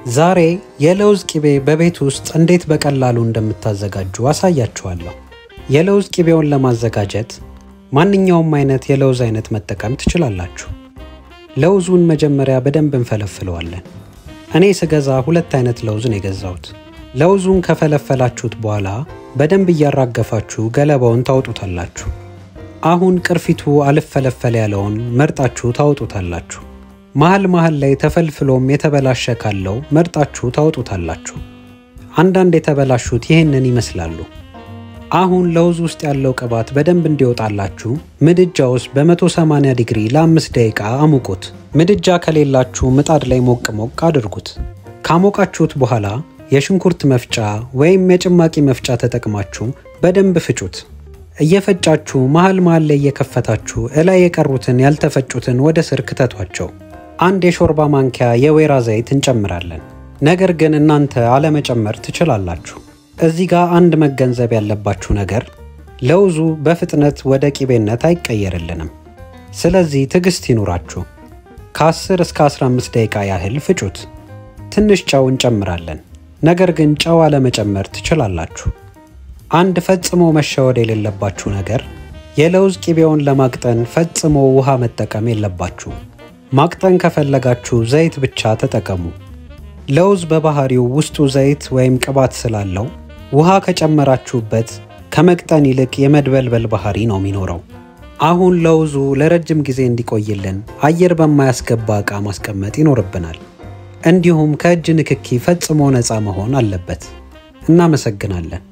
ዛሬ የለውዝ ቂቤ በቤት ውስጥ እንዴት በቀላሉ እንደምታዘጋጁ አሳያችኋለሁ። የለውዝ ቂቤውን ለማዘጋጀት ማንኛውም አይነት የለውዝ አይነት መጠቀም ትችላላችሁ። ለውዙን መጀመሪያ በደንብ እንፈለፍለዋለን። እኔ ስገዛ ሁለት አይነት ለውዝ ነው የገዛሁት። ለውዙን ከፈለፈላችሁት በኋላ በደንብ እያራገፋችሁ ገለባውን ታውጡታላችሁ። አሁን ቅርፊቱ አልፈለፈል ያለውን መርጣችሁ ታውጡታላችሁ። መሃል መሃል ላይ ተፈልፍሎም የተበላሸ ካለው መርጣችሁ ታውጡታላችሁ። አንዳንድ የተበላሹት ይህንን ይመስላሉ። አሁን ለውዝ ውስጥ ያለው ቅባት በደንብ እንዲወጣላችሁ ምድጃ ውስጥ በ180 ዲግሪ ለአምስት ደቂቃ አሙቁት። ምድጃ ከሌላችሁ ምጣድ ላይ ሞቅ ሞቅ አድርጉት። ካሞቃችሁት በኋላ የሽንኩርት መፍጫ ወይም የጭማቂ መፍጫ ተጠቅማችሁ በደንብ ፍጩት። እየፈጫችሁ መሃል መሃል ላይ እየከፈታችሁ እላይ የቀሩትን ያልተፈጩትን ወደ ስር ክተቷቸው። አንድ የሾርባ ማንኪያ የወይራ ዘይት እንጨምራለን። ነገር ግን እናንተ አለመጨመር ትችላላችሁ። እዚህ ጋር አንድ መገንዘብ ያለባችሁ ነገር ለውዙ በፍጥነት ወደ ቂቤነት አይቀየርልንም። ስለዚህ ትዕግስት ይኑራችሁ። ከ10 እስከ 15 ደቂቃ ያህል ፍጩት። ትንሽ ጨው እንጨምራለን። ነገር ግን ጨው አለመጨመር ትችላላችሁ። አንድ ፈጽሞ መሸወድ የሌለባችሁ ነገር የለውዝ ቂቤውን ለማቅጠን ፈጽሞ ውሃ መጠቀም የለባችሁ። ማቅጠን ከፈለጋችሁ ዘይት ብቻ ተጠቀሙ። ለውዝ በባህሪው ውስጡ ዘይት ወይም ቅባት ስላለው ውሃ ከጨመራችሁበት ከመቅጠን ይልቅ የመድበልበል ባህሪ ነው የሚኖረው። አሁን ለውዙ ለረጅም ጊዜ እንዲቆይልን አየር በማያስገባ ዕቃ ማስቀመጥ ይኖርብናል። እንዲሁም ከእጅ ንክኪ ፈጽሞ ነፃ መሆን አለበት። እናመሰግናለን።